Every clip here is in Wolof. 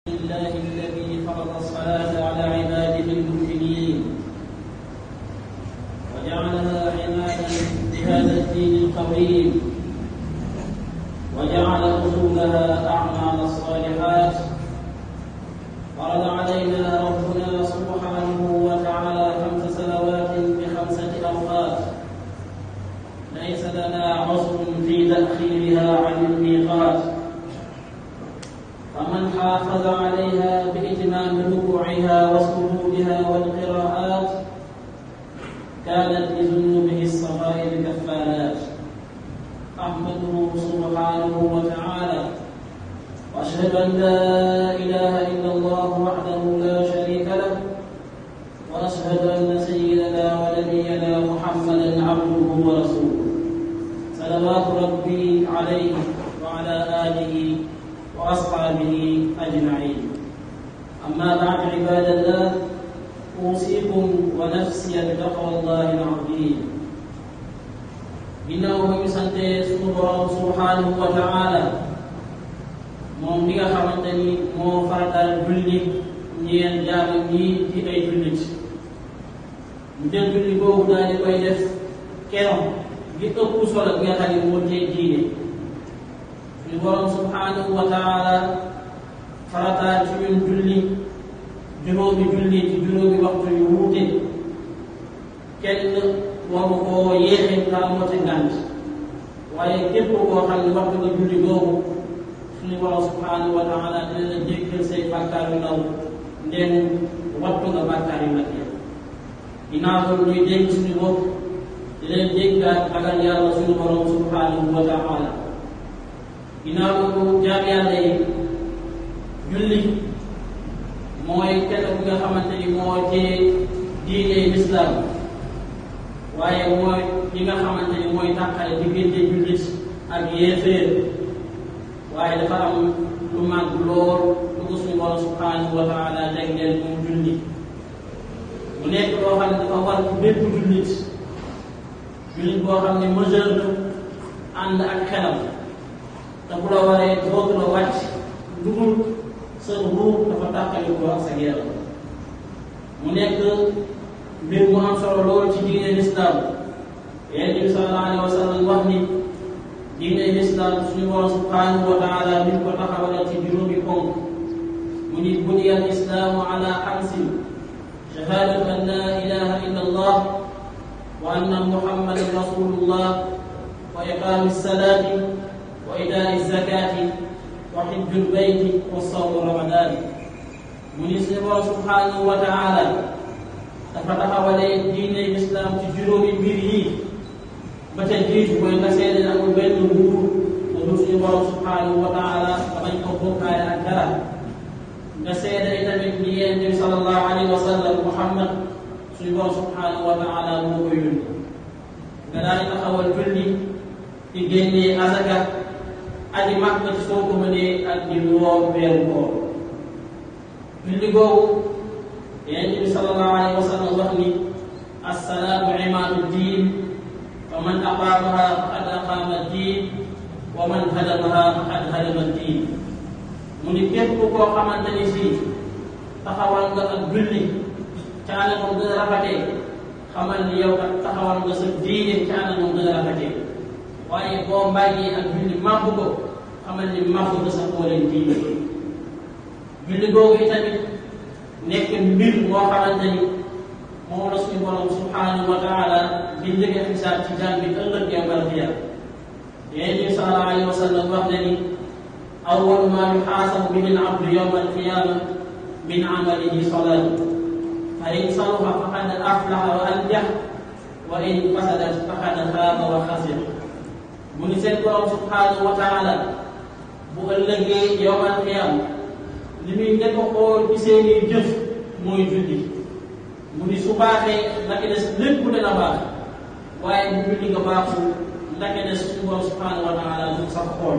لله الذي فرض الصلاة على عباده المؤمنين وجعلها عمادا لهذا الدين القويم وجعل أصولها أعمال الصالحات فرض علينا ربنا سبحانه وتعالى خمس صلوات بخمسة أوقات ليس لنا عذر في تأخيرها عن الميقات فمن حافظ عليها بإتمام ركوعها وسجودها والقراءات كانت لذنوبه الصغائر كفارات أحمده سبحانه وتعالى وأشهد أن لا إله إلا الله وحده لا شريك له وأشهد أن سيدنا ونبينا محمدا عبده ورسوله صلوات ربي عليه وعلى آله وأصحابه أجمعين أما بعد عباد الله أوصيكم ونفسي بتقوى الله العظيم ginnaaw ba ñu sante suñu borom subhanahu wa taala moom li nga xamante ni moo farataal julli ñeel jaamam ñi ci ay jullit ñu jël julli boobu daal di koy def keroog gi ëpp solo bi nga xam ne moo tee diine suñu borom subhanahu wa taala farataal ci ñun julli juróomi julli ci juróomi waxtu yu wuute kenn waru koo yéexee kaa moo ci ngànt waaye képp koo xam ne waxtu nga julli boobu suñu borom subhanahu wa taala dina la jéggal say bàkkaar yu ndaw ndem wattu nga bàkkaar yu mag yi ginnaaw loolu ñuy dégg suñu bopp di leen déggaat ragal yàlla suñu borom subhanahu wa taala ginnaaw loolu jaam yàlla yi julli mooy kenn ku nga xamante ni moo cee diine lislaam waaye mooy li nga xamante ni mooy tàqale diggante jullit ak yéeféer waaye dafa am lu mag lool lu ko suñu borom subhanahu wa taala jagleel moom julli mu nekk loo xam ne dafa war ci bépp jullit jullit boo xam ne majeur la ànd ak xelam te bu la waree dootu la wàcc dugul sa ruux dafa tàqali ko ak sa yaram mu nekk mbir mu am solo lool ci diine lislaam yonent bi sallallahu alayhi wa sallam wax ni diine lislaam suñu borom subhanahu wa taala mi ko taxawalal ci juróomi ponk mu ni buniya al islaamu ala xamsin shahadatu an la ilaha illa allah wa anna muhammadan rasulullah wa iqaami salaati wa itaa zakaati wa xijjul bayti wa sawmu ramadan mu ni suñu borom subhanahu wa taala dafa taxawalee diine lislaam ci juróomi mbir yi ba ca jiitu mooy nga seede ne amul benn nguur nga dul suñu borom subhanahu wa taala nga bañ ko bokkaale ak dara nga seede itamit ni yonent bi sallallahu alayhi wa sallam muhammad suñu borom subhanahu wa taala moo ko yónni nga daal di taxawal julli di génnee asaka aji màkk ci soo ko mënee ak di woor weeru koor julli googu yonent bi sallallahu alayhi wa sallam wax ni assalaatu imaadu diin wa man aqaamaha faqad aqaama diin wa man hadamaha faqad hadama diin mu ni képp koo xamante ni si taxawal nga ak julli ca anam gën a rafetee xamal ni yow kat taxawal nga sa diine ca anam gën a rafetee waaye boo mbàyyee ak julli màbb ko xamal ni màbb nga sa kooleen diine julli googu itamit nekk mbir moo xamante ni moom la suñu borom subhanahu wa taala di njëkk a xisaab ci jaam bi ëllëg yawmal qiyaama yonent bi sallallahu alayhi wa sallam wax na ni awwalu maa yuxaasabu bihi al-abdu yawmal qiyaama min amalihi salaatu fa in saluha faqad aflaha wa anjax wa in fasadat faqad xaaba wa xasira mu ni seen borom subhanahu wa taala bu ëllëgee yawmal qiyaama li muy njëkk a xool ci seeni jëf mooy julli mu ni su baaxee ndake des lépp dana baax waaye bu julli nga baaxul ndake des suñu borom subhanahu wa taala du sax xool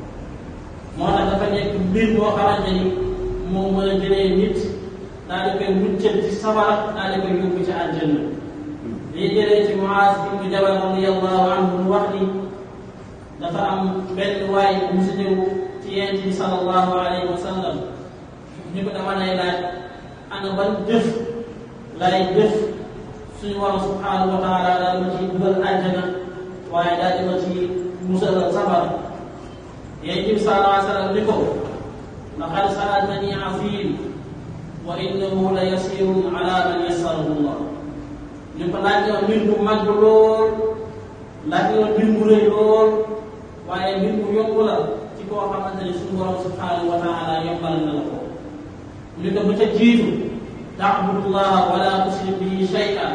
moo tax dafa nekk mbir boo xamante ni moo mën a jëlee nit daal di koy muccal ci safara daal di koy yóbbu ci àjjana lii jëlee ci Muaaz ibnu Jabal radiyallahu anhu mu wax ni dafa am benn waay bu mu si ñëw ci yonent bi sallallahu alayhi wa sallam ñu ko dama lay laaj ana ban jëf lay jëf suñu borom subhanahu wa taala daal ma ci dugal àjjana waaye daal di ma ci musal sabar yéen bi sallallahu alayhi wa sallam ni ko laqad sa'altani azim wa innahu la yasirun ala man yassarahu Allah ñu ko laaj yoon mbir mu mag lool laaj yoon mbir mu rëy lool waaye mbir mu yomb la ci koo xamante ne suñu borom subhanahu wa taala yombal na la ko ñu ko ba ca jiitu ta'budullaha wala tushrik bihi shay'an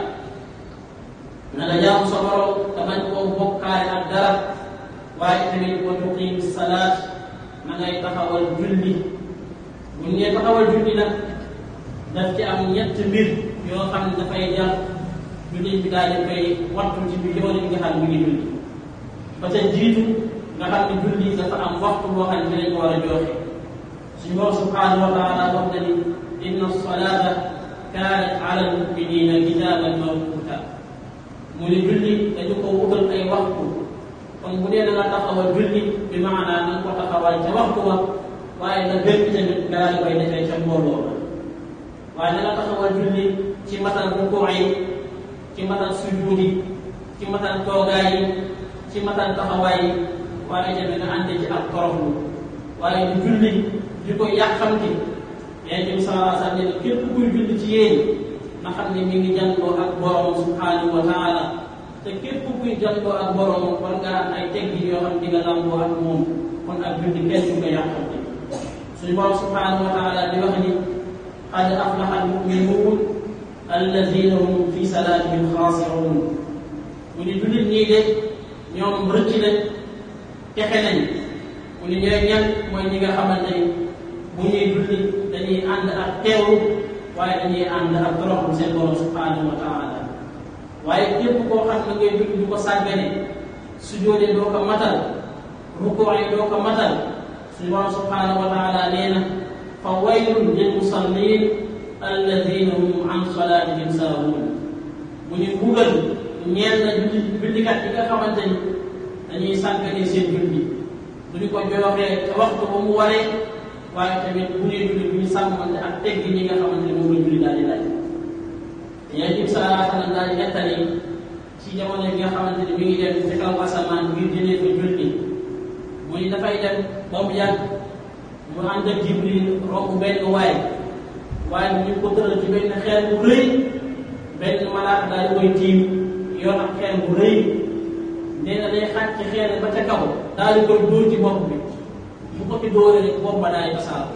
na nga jaamu sa borom te bañ koo bokkaale ak dara waaye tamit wa tuqim salaat na ngay taxawal julli bu ñu nee taxawal julli nag daf ci am ñett mbir yoo xam ne dafay jar julli bi daal di koy wattu ci bi yoon yi nga xam ne mi ngi julli ba ca jiitu nga xam ne julli dafa am waxtu boo xam ne dañ ko war a joxe suñu borom subhanahu wa taala wax na ni inna salata kaanat ala almuminina kitaban mawquta mu ne julli dañu ko wutal ay waxtu kon bu dee da nga taxawal julli bi maanaa na nga ko taxawal ca waxtu wa waaye nga gën tamit nga daal di koy defee ca mbooloo la waaye da nga taxawal julli ci matal rukuu yi ci matal sujuud yi ci matal toogaay yi ci matal taxawaay yi waaye tamit nga ànd ci ak toroxlu waaye du julli di ko yàqamti yonent bi sallallahu alayhi wa sallam ne képp kuy julli ci yéen na xam ne mi ngi jàngoo ak borom subhanahu wa taala te képp kuy jàngoo ak borom war nga am ay teggi yoo xam di nga lamboo ak moom kon ak julli kenn du ko yàqamti suñu borom subhanahu wa taala di wax ni qad aflaha almuminuun alladina hum fi salatihim xaasiruun mu ni jullit ñii de ñoom rëcc nañ texe nañ mu ni ñooy ñan mooy ñi nga xamante ni bu ñuy julli dañuy ànd ak teewlu waaye dañuy ànd ak toroxlu seen borom subhanahu wa taala waaye képp koo xam ne ngay julli du ko sàggane sujoode doo ko matal rukoo yi doo ko matal suñu borom subhanahu wa taala nee na fa waylun lil musallin alladina hum an salatihim saahuun mu ñu bugal ñeel na julli jullikat yi nga xamante ni dañuy sàggane seen julli du ñu ko joxee te waxtu ba mu waree waaye tamit bu ñuy julli bu ñu sàmmante ak teggi ñi nga xamante ni moom la julli daal di laaj yonent bi sallallahu alayhi wa sallam daal di nettali ci jamono bi nga xamante ni mi ngi dem ci kaw asamaan ngir jëlee fa julli mu ni dafay dem ba mu yàgg mu ànd ak Jibril romb benn waay waaye ñu ngi ko tëral ci benn xeer bu rëy benn malaaka daal di koy tiim yor ak xeer bu rëy nee na day xàcc ci xeer ba ca kaw daal di koy dóor ci bopp bi bu ko ci dóoree rek bopp ba daal di fasaaru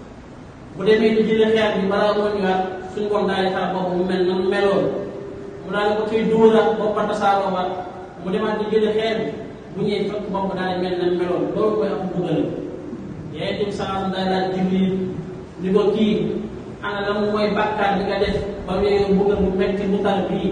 bu demee di jëlee xeer bi balaa moo ñëwaat suñu borom daal di xaar bopp mu mel na mu meloon mu daal di ko ciy dóoraat bopp ba tasaaroo waat mu demaat di jëlee xeer bi bu ñëwee fekk bopp daal di mel na mu meloon loolu mooy am mbugal yéen tamit saa daal daal Jibril ni ko kii ana la mu mooy bàkkaar bi nga def ba mu yegee mbugal mu metti mu tar bii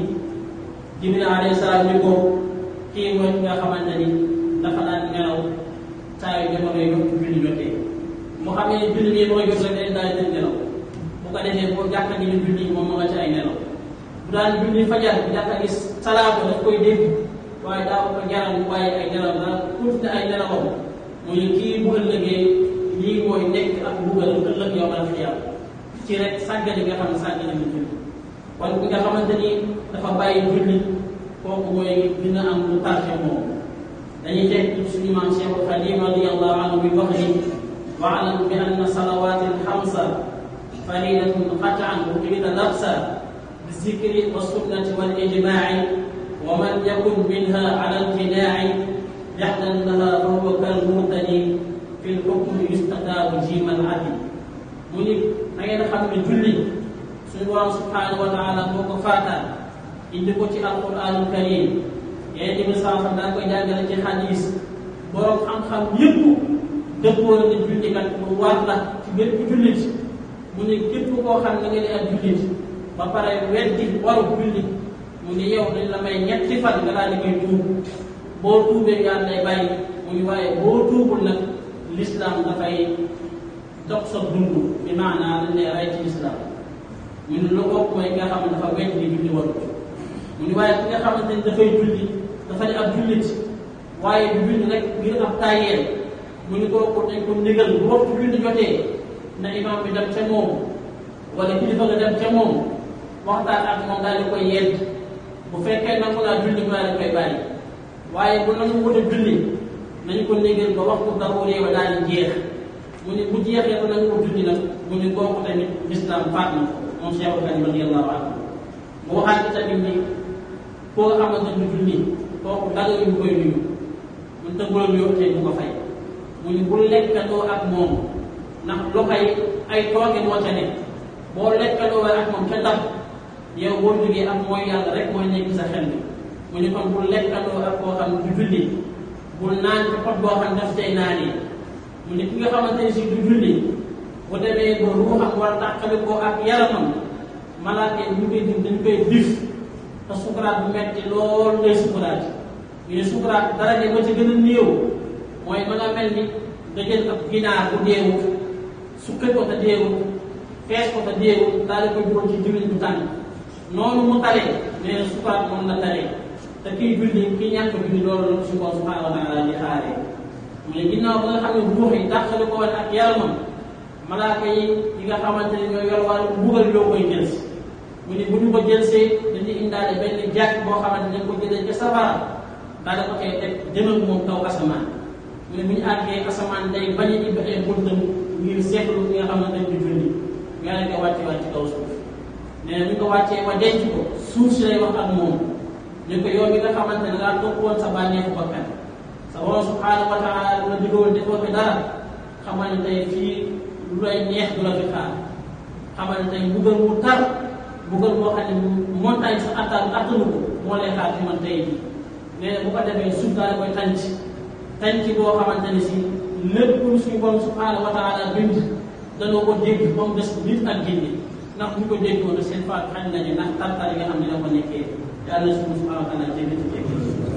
Jibril alayhi salaam ni ko kii mooy ki nga xamante ni dafa daan nelaw saa yu jamono yi yokk julli jotee mu xam ne julli nii mooy jot rek day daal di nelaw bu ko defee boo jàkka ni julli moom ma nga ci ay nelaw bu daan julli fajar bi jàkka gis salaatu daf koy dégg waaye daaw ko jaral mu bàyyi ay nelaw daal tuuti ay nelawam mu ne kii bu ëllëgee lii mooy nekk ak mbugal ëllëg yow al xiyaam ci rek sàggane nga xam ne sàggane mu julli kon bi nga xamante ni dafa bàyyi julli kooku mooy dina am lu tarxe moom dañuy teg suñu maam Cheikh Xadim radiyallahu anhu bi wax ni waalam bi anna salawati alxamsa faridatun qatan uqida nafsa bizikri wa sunnati wal ijmaci wa man yakun minha ala imtinaaci yaxdan laha fahuwa kal murtadi fi lxukmi yustataabu jimal adli mu ni na ngeen xam ne julli suñu borom subhanahu wa taala moo ko faataan indi ko ci alquranul karim yéen tamit saa xam daan koy jàngale ci xadis borom xam-xam yëpp dëppoo na ne jullikat lu war la ci bépp jullit mu ne képp koo xam ne nga ne ak jullit ba pare weddi waru julli mu ne yow dañ la may ñetti fan nga daal di koy tuub boo tuubee yàlla day bàyyi mu ne waaye boo tuubul nag l'islam dafay dox sa dund bi maanaa dañ lay rey ci l'islam mu ne lu bokk mooy nga xam ne dafa weddi ni julli warut mu ni waaye ki nga xamante ni dafay julli dafa ne ab jullit waaye du julli rek ngir ab tàyyeel mu ni kooku dañ ko ndigal bu waxtu julli jotee na imam bi dem ca moom wala kilifa nga dem ca moom waxtaan ak moom daal di koy yedd bu fekkee nangu naa julli mu daal di koy bàyyi waaye bu nangu wut a julli nañu ko négal ba waxtu daruri wa daal di jeex mu ne bu jeexee ba nangu wut julli nag mu ne kooku tamit lislaam faat na ko moom Cheikh Ibrahima radiyallahu anhu mu waxaat tamit ni koo nga xamante ni julli kooku dara yu koy nuyu mun te bula nuyoo tey bu ko fay mu ni bul lekkatoo ak moom ndax loxo yi ay tooke moo ca ne boo lekkatoo ak moom ca tax yow boo jógee ak mooy yàlla rek mooy nekk sa xel bi mu ni kon bul lekkatoo ak koo xam du julli bul naan ci pot boo xam daf tey naanee mu ni ki nga xamante ni si du julli bu demee ba ruuxam war a tàqali ko ak yaramam malaaka yi ñu koy dim dañu koy dif te sukuraat bu metti lool lay sukuraat ñu ne sukuraat daraje ba ci gën a néew mooy ba nga mel ni nga jël ab ginaar bu deewut suqe ko te deewut fees ko te deewut daal di koy dugal ci diwlin bu tàng noonu mu tale nee na sukuraat moom la tale te kiy julli ki ñàkk julli loolu la suñu borom subhanahu wa taala di xaaree mu ne ginnaaw ba nga xam ne ruux yi dàqali ko woon ak yaramam malaaka yi yi nga xamante ne ñoo yor wàllu mbugal yoo koy jël si mu ne bu ñu ko jëlsee dañuy indaale benn jàkk boo xamante ne dañ ko jëlee ca safara daal di ko koy teg jëmal moom kaw asamaan mu ne bu ñu àggee asamaan day bañ a ibbi ay buntam ngir seetlu li nga xamante ne du julli yàlla nga wàcce wàcc kaw suuf nee na bu ñu ko wàccee wa denc ko suuf si lay wax ak moom ñu ko yow mi nga xamante ne daa topp woon sa bànneexu bakkan sa borom subhanahu wa taala lu la diggoon defoo fi dara xamal ne tey fii lu lay neex du la fi xaar xamal ne tey mbugal mu tar mbugal boo xam ne montagne sa attan attanu ko moo lay xaar ci man tey jii nee na bu ko defee suuf daal koy tànc tànc boo xamante ne si lépp lu suñu borom subhanahu wa taala bind danoo ko dégg ba mu des nit ak jinne ndax bu ko déggoon seen faat xañ nañu ndax tartar yi nga xam ne da ko nekkee yàlla na suñu subhanahu wa taala jéggi ci jéggi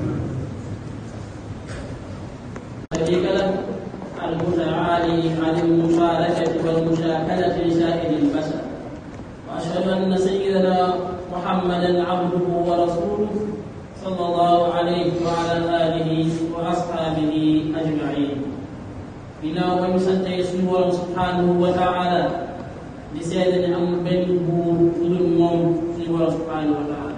شريك له المتعالي عن المشاركة والمشاكلة لسائر البشر وأشهد أن سيدنا محمدا عبده ورسوله صلى الله عليه وعلى آله وأصحابه أجمعين بنا ويسنت يسوع سبحانه وتعالى لسيدنا أم بن بور ظلم سبحانه وتعالى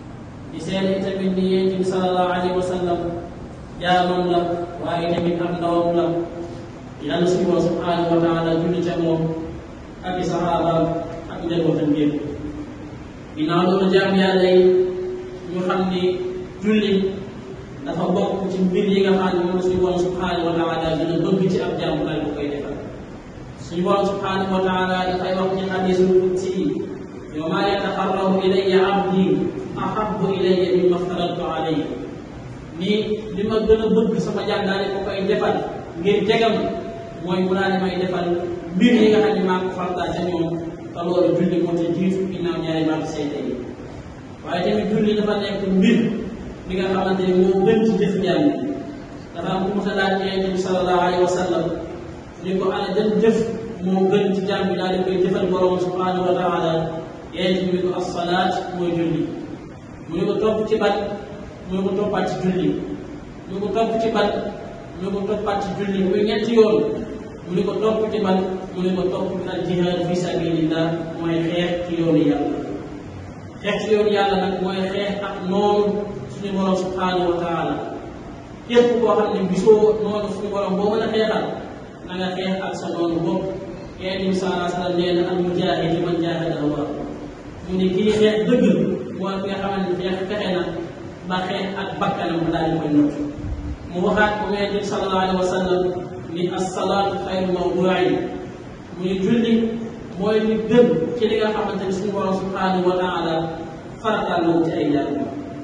لسيدنا تبني صلى الله عليه وسلم jaamam la waaye tamit am ndawam la yàlla suñu borom subhanahu wa taala julli ca moom ak i saxaabaam ak njabootam yëpp ginnaaw loolu jaam yàlla yi ñu xam ni julli dafa bokk ci mbir yi nga xam ne moom suñu borom subhanahu wa taala dina bëgg ci ab jaam daal bu koy defal suñu borom subhanahu wa taala dafay wax ci xadisul qudsi yow maa yataxarrabu ilayya abdi ahabbu ilayya mimma aftaradtu alayhi nii li ma gën a bëgg sama jàng daal ko koy defal ngir jegam mooy mu daal di may defal mbir yi nga xam ne maa ko farataal ca ñoom te loolu julli moo ca jiitu ginnaaw ñaari baatu seede yi waaye tamit julli dafa nekk mbir bi nga xamante ni moo gën ci jëf jàmm dafa am ku mos a laaj Yonent bi sallallahu alayhi wa sallam ni ko ana jën jëf moo gën ci jàmm bi daal di koy jëfal borom subhanahu wa taala Yonent bi ko as-salaat mooy julli mu ne ko topp ci bat mu ne ko toppaat ci julli mu ne ko topp ci ban mu ne ko toppaat ci julli muy ñetti yoon mu ne ko topp ci ban mu ne ko topp ci al jihaad fi sabilillah mooy xeex ci yoonu yàlla xeex ci yoonu yàlla nag mooy xeex ak noonu suñu borom subhanahu wa taala képp koo xam ne gisoo noonu suñu borom boo mën a xeexal na nga xeex ak sa noonu bopp yéen bi salaa sallam nee na al mujaahid man jaahada Allah mu ne kii xeex dëgg mooy ki nga xamante ne xeex fexe na ba xeex ak bakkanam daal di koy nott mu waxaat ko Yonent bi sallallahu alayhi wa sallam ni as-salaatu xayru mawduu'in mu ni julli mooy li gën ci li nga xamante ni suñu borom subhanahu wa taala farataal na ci ay jàmm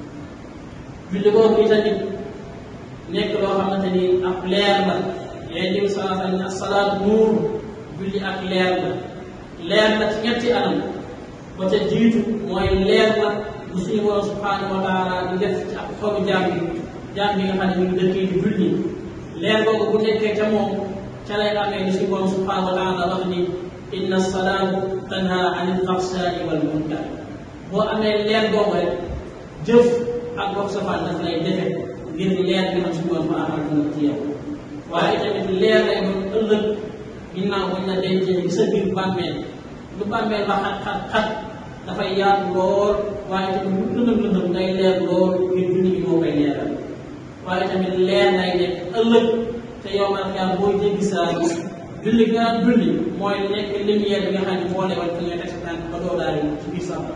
julli boobu itamit nekk loo xamante ni ab leer la Yonent bi sallallahu alayhi wa sallam as-salaatu nuur julli ak leer la leer la ci ñetti anam ba ca jiitu mooy leer la bu suñu borom subhanahu wa taala di def ci ak xolu jaam bi jaam bi nga xam ne ñu ngi dëkkee di julli leer boobu bu nekkee ca moom ca lay amee ni suñu borom subhanahu wa taala wax ni inna salaatu tanha anil fahshaai wal munkar boo amee leer boobu rek jëf ak wax safaan daf lay defe ngir leer bi xam suñu borom subhanahu wa taala ci yow waaye tamit leer lay doon ëllëg ginnaaw bañ la dencee ci sa biir bàmmeel lu bàmmeel ba xat xat xat dafay yaatu lool waaye tamit lu lëndëm lëndëm day leer lool ngir julli gi moo koy leeral waaye tamit leer lay nekk ëllëg te yow man yaa booy jéggi saa julli nga julli mooy nekk lumière bi nga xam ne moo lay wan fi ngay teg sa tànk ba doo daal ci biir safara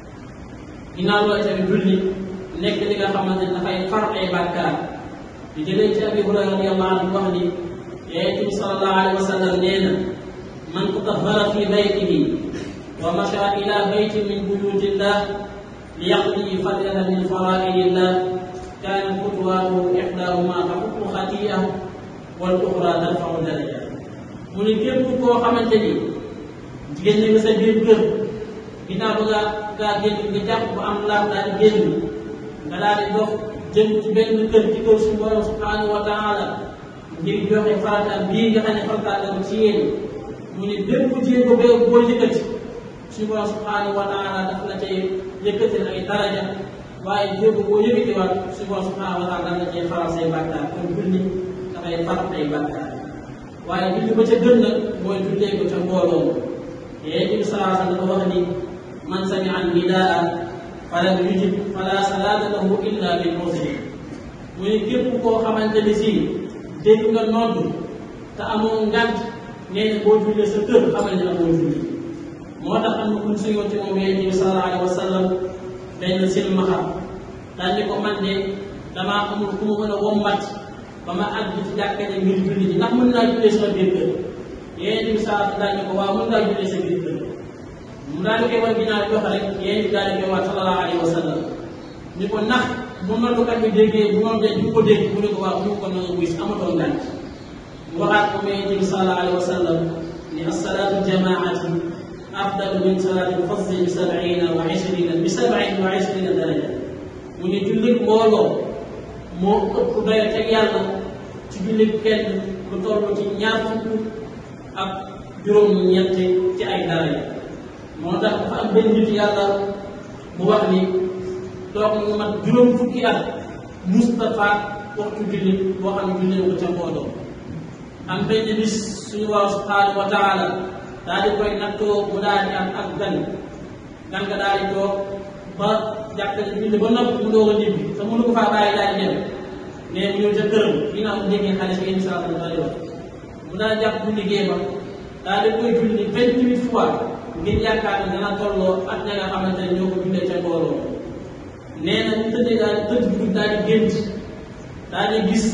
ginnaaw loolu tamit julli nekk li nga xamante ne dafay far ay bàkkaar di jëlee ci abi hurayra radiyallahu anhu wax ni yonent bi sallallahu alayhi wa sallam nee na man tatahhara fi baytihi wa masha ila baytin min buyutillah li yaqdi faridatan min faraidillah kaanat xutwaatuhu ixdaahuma taxuttu xatii'ahu wal uxra tarfau daraja mu ne képp koo xamante ni jigéen ñi nga sa biir kër ginnaaw ba nga ngaa génn nga jàpp ba am laaf daal di génn nga daal di dox jëm ci benn kër ci kër suñu borom subhanahu wa taala ngir joxe farata bii nga xam ne farata la ci yéen mu ne bépp jéego bee boo yëkkati suñu borom subhanahu wa taala daf la cay yëkkati ay daraja waaye jéego boo yëkkatiwaat suñu borom subhanahu wa taala daf la cay faral say bàkkaar kon julli dafay far ay bàkkaar waaye julli ba ca gën nag mooy jullee ko ca mbooloo yonent bi salaa sallam dafa wax ni man samia an nidaa falam yujib fala salaata lahu illa bil muslim mu ne képp koo xamante ni si dégg nga nodd te amoo ngant nee na boo jullee sa kër xamal ne amoo julli moo tax am na ku su yoon ci moom yonent bi sallallahu alayhi wa sallam benn silmaxa daal ni ko man de damaa amul ku ma mën a wommat ba ma àgg ci jàkka ne ngir julli ji ndax mën naa jullee sama biir kër yonent bi saa daal ni ko waaw mën ngaa jullee sa biir kër mu daal di koy wan ginnaaw jox rek yéen di daal di koy wax sallallahu alayhi wa sallam ni ko ndax bu noddukat bi déggee bu moom de du ko dégg mu ne ko waaw mu ko na nga wuy si amatoo ngànt mu waxaat ko mais yéen bi sallallahu alayhi wa sallam ni asalaatu jamaati afdalu min salaati lfasli bi sabina wa ishrina bi sabin wa ishrina daraja mu ne jullit mbooloo moo ëpp doyo teg yàlla ci jullit kenn lu toll ci ñaar fukk ak juróom-ñett ci ay daraja moo tax dafa am benn nit yàlla bu wax ni toog mu mat juróom fukki at Moustapha waxtu julli boo xam ne jullee ko ca mbooloo am benn bis suñu waaw subhanahu wa taala daal di koy nattoo mu daal di am ak gan gan nga daal di toog ba jàppale julli ba noppi mu doog a ñibbi te mënu ko faa bàyyi daal di dem mais mu ñëw ca këram ginnaaw mu déggee xale si émission bi daal di wax mu daal jàpp bu liggéey ba daal di koy julli vingt-huit fois ngir yaakaar ne dana tolloo ak ña nga xamante ne ñoo ko jullee ca mbooloo nee na bu tëddee daal di tëdd bi daal di gént daal di gis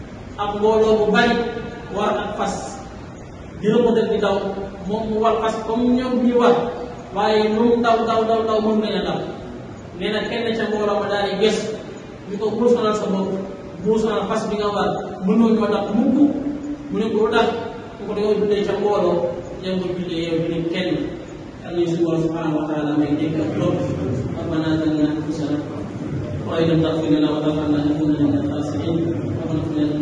ab mbooloo bu bari war ak fas dina ko def di daw moom mu war fas comme ñoom ñuy war waaye moom daw daw daw daw mën nañ a daw nee na kenn ca mbooloo ma daal di gës ñu ko bul sonal sa bopp bul sonal fas bi nga war mënoo ñoo tax mukk mu ne ko lu tax ku ko yow jullee ca mbooloo yow nga jullee yow jullee kenn Allah subhanahu wa ta'ala may dégg ak lool ربنا ظلمنا انفسنا وان لم تغفر لنا وترحمنا لنكونن من الخاسرين ربنا اغفر لنا